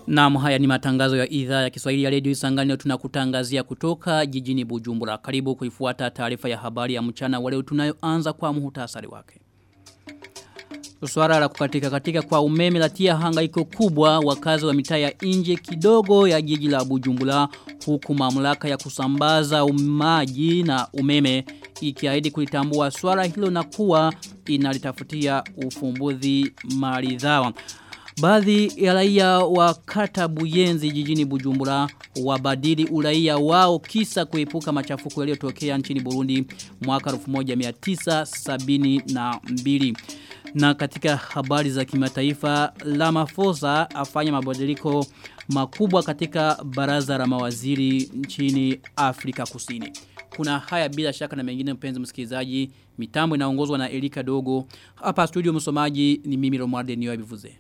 Naam haya ni matangazo ya idhaa ya Kiswahili ya Radio Isangani tunakutangazia kutoka jijini Bujumbura. Karibu kuifuata taarifa ya habari ya mchana wa leo tunayoanza kwa muhtasari wake. Swala la kukatika katika kwa umeme latia hangaiko kubwa wakazi wa mitaa ya nje kidogo ya jiji la Bujumbura huku mamlaka ya kusambaza maji na umeme ikiahidi kulitambua swala hilo na kuwa inalitafutia ufumbuzi maridhawa. Baadhi ya raia wa kata Buyenzi jijini Bujumbura wabadili uraia wao kisa kuepuka machafuko yaliyotokea nchini Burundi mwaka 1972. Na katika habari za kimataifa Ramaphosa afanya mabadiliko makubwa katika baraza la mawaziri nchini Afrika Kusini. Kuna haya bila shaka na mengine mpenzi msikilizaji. Mitambo inaongozwa na Elika Dogo. Hapa studio msomaji ni mimi Romualde Niyo Bivuze.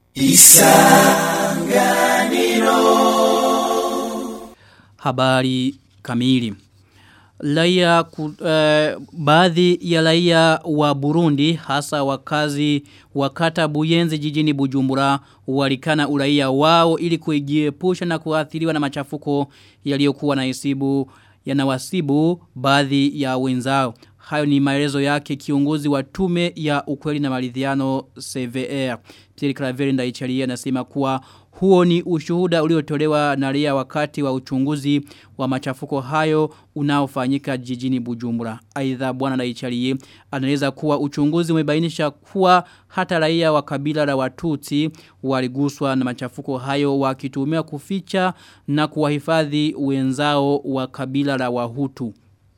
Isanganiro Habari kamili Laia uh, baadhi ya raia wa Burundi hasa wakazi wakata Buyenzi jijini Bujumbura walikana uraia wao ili kujiepusha na kuathiriwa na machafuko yaliyokuwa na isibu yanawasibu baadhi ya wenzao. Hayo ni maelezo yake kiongozi wa tume ya ukweli na maridhiano CVR. Pierre Claver Ndaicharia anasema kuwa huo ni ushuhuda uliotolewa na raia wakati wa uchunguzi wa machafuko hayo unaofanyika jijini Bujumbura. Aidha bwana Ndaicharie anaeleza kuwa uchunguzi umebainisha kuwa hata raia wa kabila la Watutsi waliguswa na machafuko hayo wakitumia kuficha na kuwahifadhi wenzao wa kabila la Wahutu.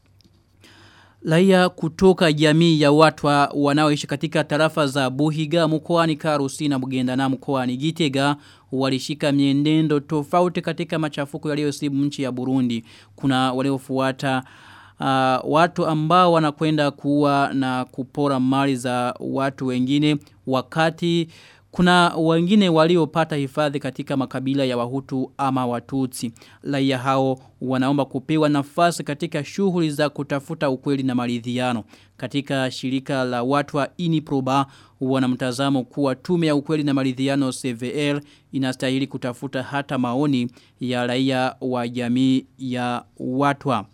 Laia kutoka jamii ya watu wanaoishi katika tarafa za Buhiga mkoani Karusi na Bugenda na mkoani Gitega walishika mienendo tofauti katika machafuko yaliyosibu nchi ya Burundi. Kuna waliofuata uh, watu ambao wanakwenda kuwa na kupora mali za watu wengine wakati kuna wengine waliopata hifadhi katika makabila ya wahutu ama watutsi. Laia hao wanaomba kupewa nafasi katika shughuli za kutafuta ukweli na maridhiano. Katika shirika la watu wa Iniproba wanamtazamo kuwa tume ya ukweli na maridhiano CVL inastahili kutafuta hata maoni ya raia wa jamii ya watwa.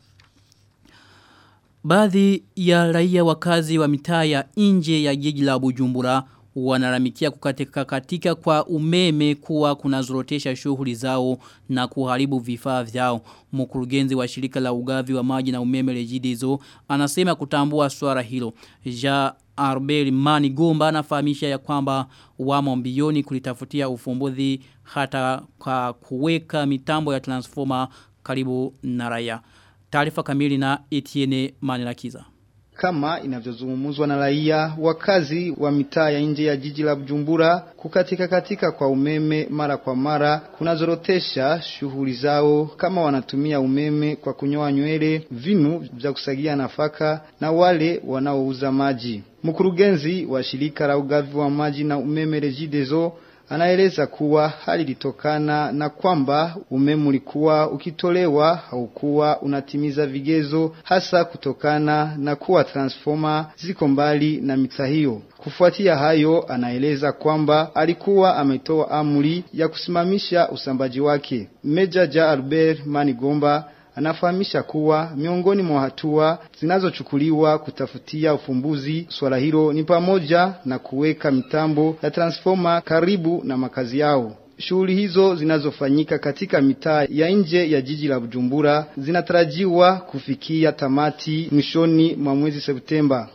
Baadhi ya raia wakazi wa mitaa ya nje ya jiji la Bujumbura wanaramikia kukatika katika kwa umeme kuwa kunazorotesha shughuli zao na kuharibu vifaa vyao. Mkurugenzi wa shirika la ugavi wa maji na umeme Regideso anasema kutambua swala hilo. Ja Arbeli Mani Gomba anafahamisha ya kwamba wamo mbioni kulitafutia ufumbuzi hata kwa kuweka mitambo ya transformer karibu na raia. Taarifa kamili na Etienne Manilakiza kama inavyozungumzwa na raia wakazi wa mitaa ya nje ya jiji la Bujumbura kukatika katika kwa umeme mara kwa mara kunazorotesha shughuli zao kama wanatumia umeme kwa kunyoa nywele, vinu vya kusagia nafaka na wale wanaouza maji. Mkurugenzi wa shirika la ugavi wa maji na umeme Regideso anaeleza kuwa hali litokana na kwamba umeme ulikuwa ukitolewa haukuwa unatimiza vigezo hasa kutokana na kuwa transformer ziko mbali na mita hiyo. Kufuatia hayo, anaeleza kwamba alikuwa ametoa amri ya kusimamisha usambaji wake. Meja Ja Albert Manigomba anafahamisha kuwa miongoni mwa hatua zinazochukuliwa kutafutia ufumbuzi swala hilo ni pamoja na kuweka mitambo ya transformer karibu na makazi yao. Shughuli hizo zinazofanyika katika mitaa ya nje ya jiji la Bujumbura zinatarajiwa kufikia tamati mwishoni mwa mwezi Septemba.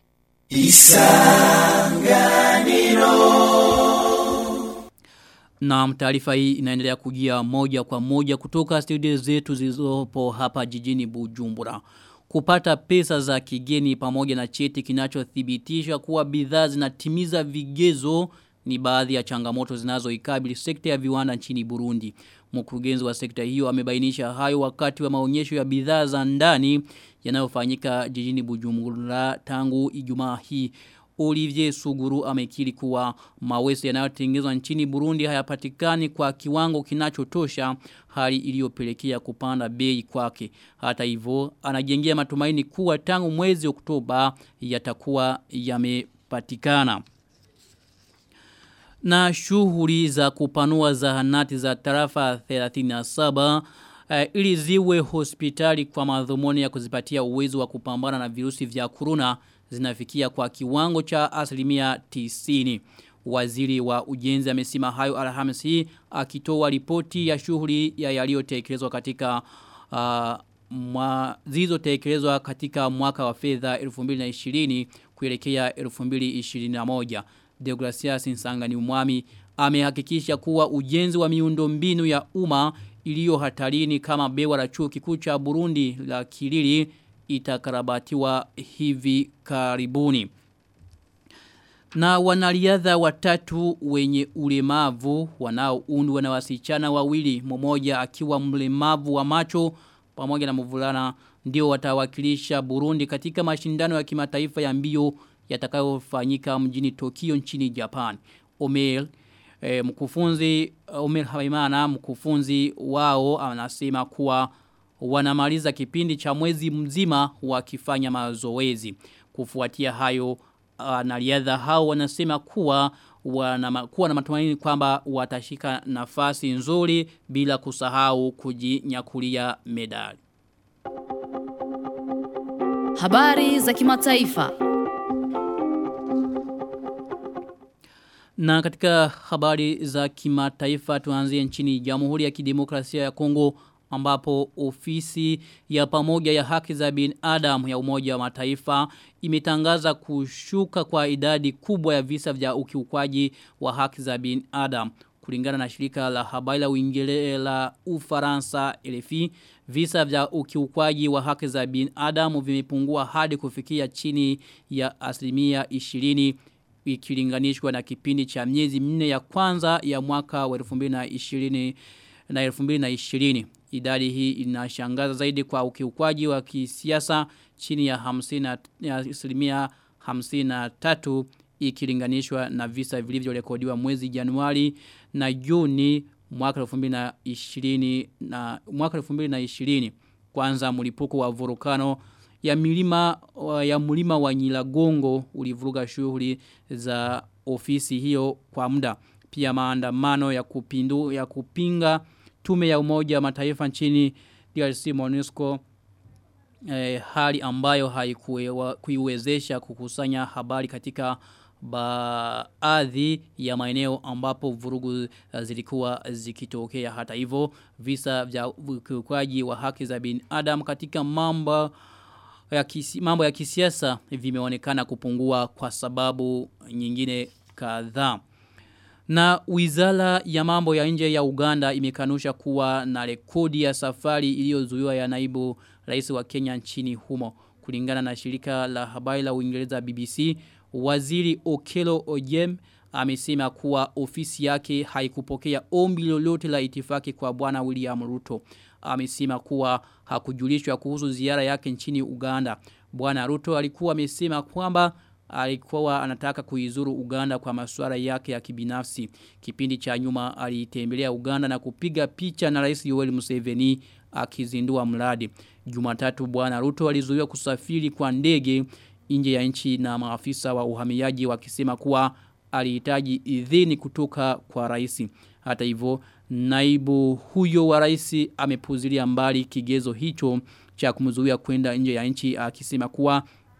Isanganiro Na taarifa hii inaendelea kujia moja kwa moja kutoka studio zetu zilizopo hapa jijini Bujumbura. Kupata pesa za kigeni pamoja na cheti kinachothibitisha kuwa bidhaa zinatimiza vigezo ni baadhi ya changamoto zinazoikabili sekta ya viwanda nchini Burundi. Mkurugenzi wa sekta hiyo amebainisha hayo wakati wa maonyesho ya bidhaa za ndani yanayofanyika jijini Bujumbura tangu Ijumaa hii. Olivier Suguru amekiri kuwa mawese yanayotengenezwa nchini Burundi hayapatikani kwa kiwango kinachotosha hali iliyopelekea kupanda bei kwake. Hata hivyo anajengea matumaini kuwa tangu mwezi Oktoba yatakuwa yamepatikana. Na shughuli za kupanua zahanati za tarafa 37 uh, ili ziwe hospitali kwa madhumuni ya kuzipatia uwezo wa kupambana na virusi vya corona zinafikia kwa kiwango cha asilimia tisini. Waziri wa ujenzi amesema hayo Alhamisi akitoa ripoti ya shughuli ya yaliyotekelezwa katika uh, mwa, zilizotekelezwa katika mwaka wa fedha 2020 kuelekea 2021. Deogracias Nsangani Umwami amehakikisha kuwa ujenzi wa miundo mbinu ya umma iliyo hatarini kama bewa la chuo kikuu cha Burundi la Kilili itakarabatiwa hivi karibuni. Na wanariadha watatu wenye ulemavu wanaoundwa na wasichana wawili mmoja akiwa mlemavu wa macho pamoja na mvulana ndio watawakilisha Burundi katika mashindano ya kimataifa ya mbio yatakayofanyika mjini Tokyo nchini Japan. Omer e, mkufunzi Omer Haimana mkufunzi wao anasema kuwa wanamaliza kipindi cha mwezi mzima wakifanya mazoezi. Kufuatia hayo wanariadha hao wanasema kuwa wana, kuwa na matumaini kwamba watashika nafasi nzuri bila kusahau kujinyakulia medali. Habari za kimataifa. Na katika habari za kimataifa tuanzie nchini Jamhuri ya Kidemokrasia ya Kongo ambapo ofisi ya pamoja ya haki za binadamu ya Umoja wa Mataifa imetangaza kushuka kwa idadi kubwa ya visa vya ukiukwaji wa haki za binadamu kulingana na shirika la habari la Uingereza la Ufaransa LFI visa vya ukiukwaji wa haki za binadamu vimepungua hadi kufikia chini ya asilimia 20 ikilinganishwa na kipindi cha miezi minne ya kwanza ya mwaka wa 2020 na 2020 idadi hii inashangaza zaidi kwa ukiukwaji wa kisiasa chini ya 50 ya asilimia 53 ikilinganishwa na visa vilivyorekodiwa mwezi Januari na Juni mwaka 2020 na mwaka 2020 kwanza mlipuko wa volkano ya milima ya mlima wa Nyiragongo ulivuruga shughuli za ofisi hiyo kwa muda pia maandamano ya kupindu ya kupinga tume ya umoja wa mataifa nchini DRC MONUSCO eh, hali ambayo haikuiwezesha kukusanya habari katika baadhi ya maeneo ambapo vurugu zilikuwa zikitokea hata hivyo visa vya ukiukwaji wa haki za binadamu katika mambo ya kisi, mambo ya kisiasa vimeonekana kupungua kwa sababu nyingine kadhaa. Na wizara ya mambo ya nje ya Uganda imekanusha kuwa na rekodi ya safari iliyozuiwa ya naibu rais wa Kenya nchini humo. Kulingana na shirika la habari la Uingereza BBC, waziri Okelo Ojem amesema kuwa ofisi yake haikupokea ombi lolote la itifaki kwa bwana William Ruto. Amesema kuwa hakujulishwa kuhusu ziara yake nchini Uganda. Bwana Ruto alikuwa amesema kwamba alikuwa anataka kuizuru Uganda kwa masuala yake ya kibinafsi. Kipindi cha nyuma alitembelea Uganda na kupiga picha na Rais Yoweri Museveni akizindua mradi. Jumatatu bwana Ruto alizuiwa kusafiri kwa ndege nje ya nchi na maafisa wa uhamiaji wakisema kuwa alihitaji idhini kutoka kwa rais. Hata hivyo naibu huyo wa rais amepuzilia mbali kigezo hicho cha kumzuia kwenda nje ya nchi akisema kuwa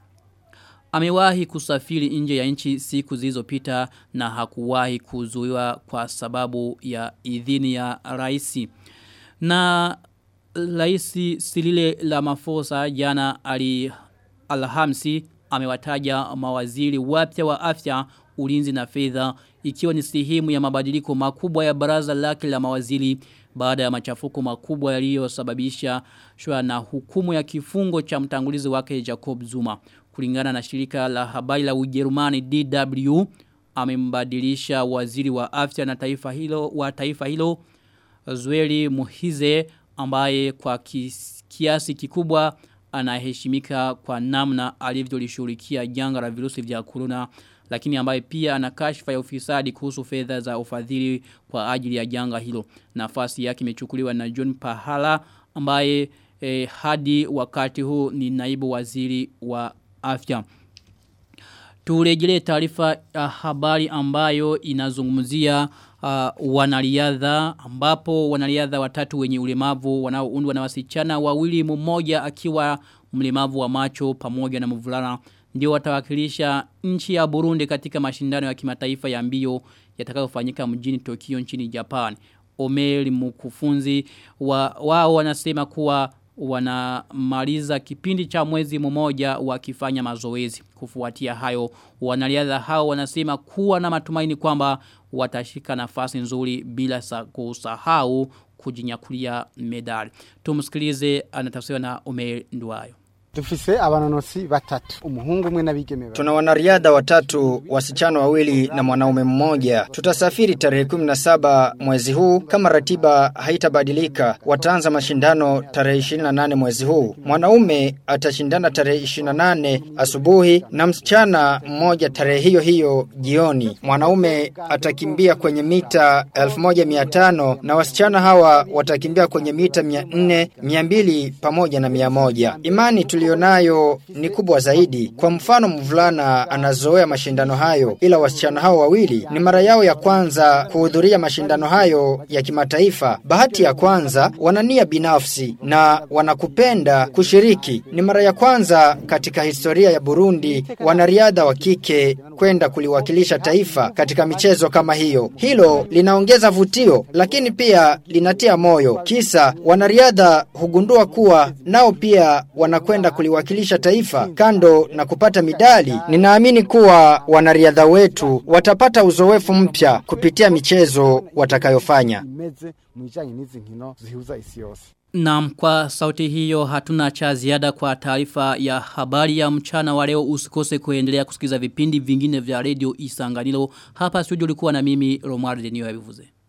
amewahi kusafiri nje ya nchi siku zilizopita na hakuwahi kuzuiwa kwa sababu ya idhini ya rais. Na rais Silile Ramaphosa jana ali Alhamisi amewataja mawaziri wapya wa afya, ulinzi na fedha ikiwa ni sehemu ya mabadiliko makubwa ya baraza lake la mawaziri baada ya machafuko makubwa yaliyosababisha shwa na hukumu ya kifungo cha mtangulizi wake Jacob Zuma. Kulingana na shirika la habari la Ujerumani DW amembadilisha waziri wa afya na taifa hilo wa taifa hilo Zweli Muhize ambaye kwa kiasi kikubwa anaheshimika kwa namna alivyolishughulikia janga la virusi vya corona lakini ambaye pia ana kashfa ya ufisadi kuhusu fedha za ufadhili kwa ajili ya janga hilo. Nafasi yake imechukuliwa na John Pahala ambaye eh, hadi wakati huu ni naibu waziri wa afya. Turejelee taarifa ya habari ambayo inazungumzia uh, wanariadha ambapo wanariadha watatu wenye ulemavu wanaoundwa na wasichana wawili mmoja akiwa mlemavu wa macho pamoja na mvulana ndio watawakilisha nchi ya Burundi katika mashindano ya kimataifa ya mbio yatakayofanyika mjini Tokyo nchini Japan. Omeri mkufunzi wa, wao wanasema kuwa wanamaliza kipindi cha mwezi mmoja wakifanya mazoezi. Kufuatia hayo wanariadha hao wanasema kuwa na matumaini kwamba watashika nafasi nzuri bila kusahau kujinyakulia medali. Tumsikilize anatafsiriwa na Omer Nduwayo. Dufise abanonosi batatu umuhungu umwe n'abigeme Tuna wanariadha watatu, wasichana wawili na mwanaume mmoja. Tutasafiri tarehe 17 mwezi huu kama ratiba haitabadilika. Wataanza mashindano tarehe 28 mwezi huu. Mwanaume atashindana tarehe 28 asubuhi na msichana mmoja tarehe hiyo hiyo jioni. Mwanaume atakimbia kwenye mita 1500 na wasichana hawa watakimbia kwenye mita 400, 200 pamoja na 100. Imani tulionayo ni kubwa zaidi. Kwa mfano mvulana anazoea mashindano hayo ila wasichana hao wawili ni mara yao ya kwanza kuhudhuria mashindano hayo ya kimataifa. Bahati ya kwanza wanania binafsi na wanakupenda kushiriki. Ni mara ya kwanza katika historia ya Burundi wanariadha wa kike kwenda kuliwakilisha taifa katika michezo kama hiyo. Hilo linaongeza vutio lakini pia linatia moyo. Kisa wanariadha hugundua kuwa nao pia wanakwenda kuliwakilisha taifa kando na kupata midali. Ninaamini kuwa wanariadha wetu watapata uzoefu mpya kupitia michezo watakayofanya. imeze mu bijanye n'izi nkino zihuza isi yose Na kwa sauti hiyo hatuna cha ziada kwa taarifa ya habari ya mchana wa leo usikose kuendelea kusikiza vipindi vingine vya radio Isanganilo. Hapa studio ulikuwa na mimi Romuald Denio Yabivuze.